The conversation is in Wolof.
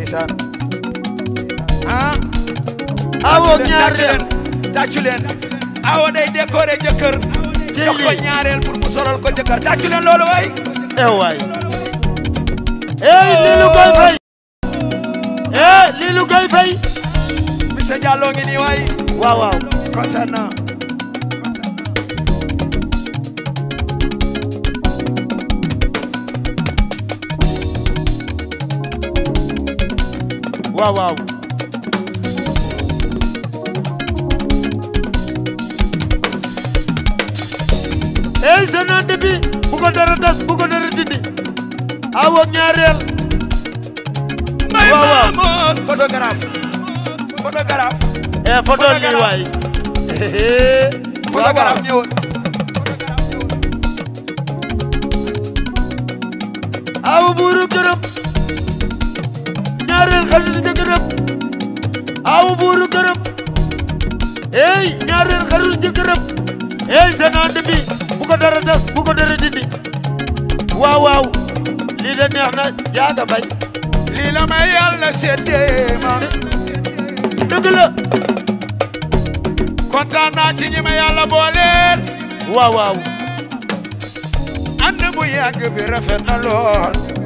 ndeysaan ah awo tàccu leen ñaareel tàccu leen awo day décoré jëkkër Ci jox ko lii. ñaareel pour mu solal ko jëkkër tàccu leen loolu waay eh waay eh lii lu koy fay eh lii lu koy fay monsieur Diallo ngi nii waay waaw waaw kontaan naa waaw waaw ey senante bi bu ko dara tas bu ko dara dindi awo ñaareel may Waaw, waaw. maamoon photographe photographe e photo li Photographe. waay waaw waaw photographe ñëwoon awo buuru këram ñaareel xaritu jëkkëram awo buuru këram ey ñaareel xaritu jëkkëram ey senante bi bu ko dara tas bu ko dara dindi waaw waaw lii de neex na jaaga bañ lii la may yàlla seddee ma dëgg la kontaan naa ci ñi ma yàlla booleel waaw waaw ànd bu yàgg bi rafet na lool